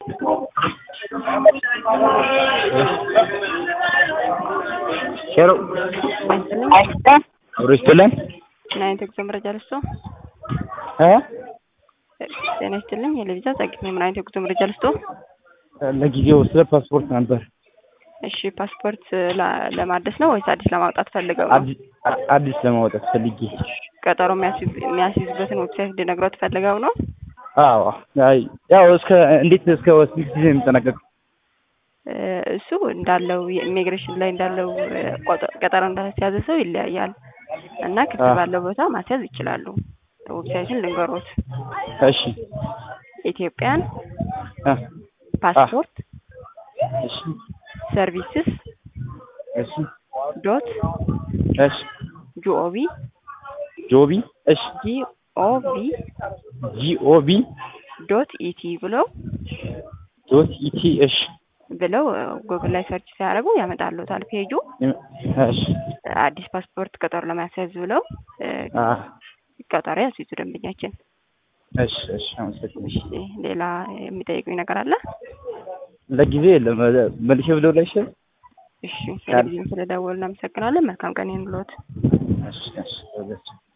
ሄሎ አብሮ ይስጥልን ምን አይነት የጉዞ መረጃ ልስጦ? እ ጤና ይስጥልኝ የለቪዛ ጸግሜ ምን አይነት የጉዞ መረጃ ልስጦ? ለጊዜው ስለ ፓስፖርት ነበር። እሺ ፓስፖርት ላ- ለማደስ ነው ወይስ አዲስ ለማውጣት ፈልገው ነው? አዲስ አዲስ ለማውጣት ፈልጌ። ቀጠሮ የሚያስይዝ- የሚያስይዙበትን ዌብሳይት እንድነግሮት ፈልገው ነው? አዎ አይ ያው እስከ እንዴት እስከ ስንት ጊዜ የሚጠናቀቅ? እ እሱ እንዳለው የኢሚግሬሽን ላይ እንዳለው እ ቆጠ- ቀጠሮ እንዳስያዘ ሰው ይለያያል እና ክፍት አ- ባለው ቦታ ማስያዝ ይችላሉ። ዌብሳይቱን ልንገሮት እሺ ኢትዮጵያን አ ፓስፖርት እሺ ሰርቪስስ እሺ ዶት እሺ ጂኦቪ ጆቢ እሺ ጂኦቪ ጂኦቢ ዶት ኢቲ ብለው ዶት ኢቲ እሺ ብለው ጉግል ላይ ሰርች ሲያደርጉ ያመጣሉታል ፔጁ እሺ አዲስ ፓስፖርት ቀጠሮ ለማስያዝ ብለው እ አ ቀጠሮ ያስይዙ ደንበኛችን። እሺ እሺ አመሰግናለሁ። እሺ ሌላ የሚጠይቁኝ ነገር አለ? ለጊዜ የለም መልሼ ብለው ላይ ይችላል። እሺ ቴሌቪዥን ስለደወሉ እናመሰግናለን። መልካም ቀን ይሁንልዎት። እሺ እሺ